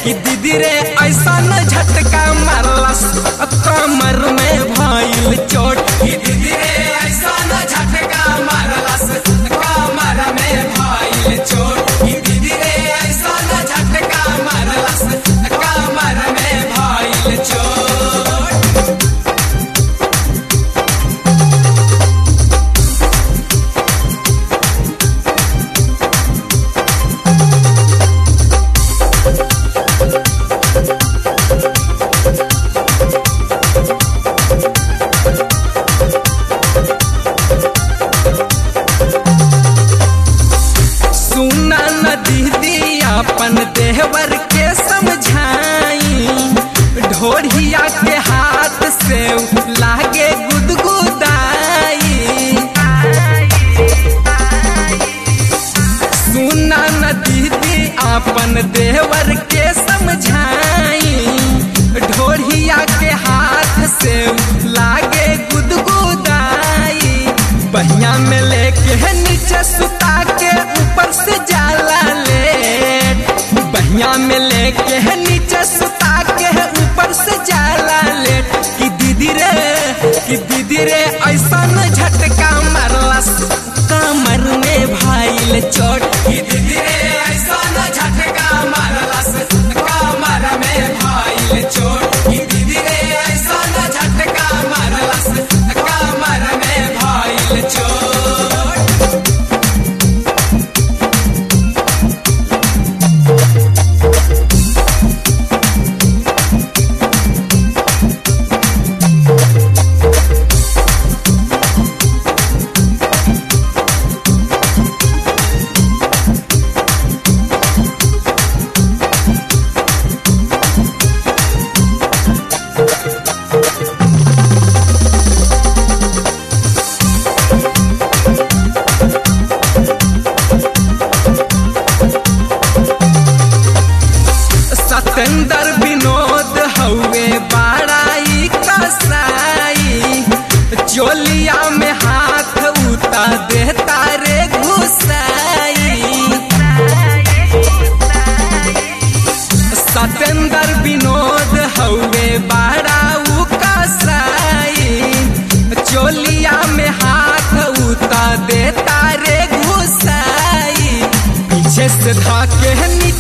कि दीदी रे ऐसा न झटका मारलस कमर में भइल चोट कि दीदी रे ऐसा न झटका मारलस कमर में भइल चोट कि दीदी रे ऐसा न झटका मारलस कमर में भइल चोट सुना न दीदी अपन देवर के समझाई ढोरिया के हाथ से लागे गुदगुदाई सुना न दीदी अपन देवर के समझाई ढोरिया के हाथ से लागे गुदगुदाई बहिया में लेके नीचे सुता के ऊपर से जाला ले बहिया में लेके नीचे सुता के ऊपर से जाला ले कि दीदी रे कि दीदी रे ऐसा न झटका मारलस कमर में भाईल चोट कि दीदी रे ऐसा न झटका मारलस कमर में भाईल चोट कि दीदी रे ऐसा न झटका मारलस कमर में भाईल चोट सतेंद्र विनोद हउए बाड़ाई कसाई चोलिया में हाथ उता देता रे घुसाई सतेंद्र विनोद हउए बाड़ाऊ कसाई चोलिया में हाथ उता देता रे घुसाई पीछे से धाके नीचे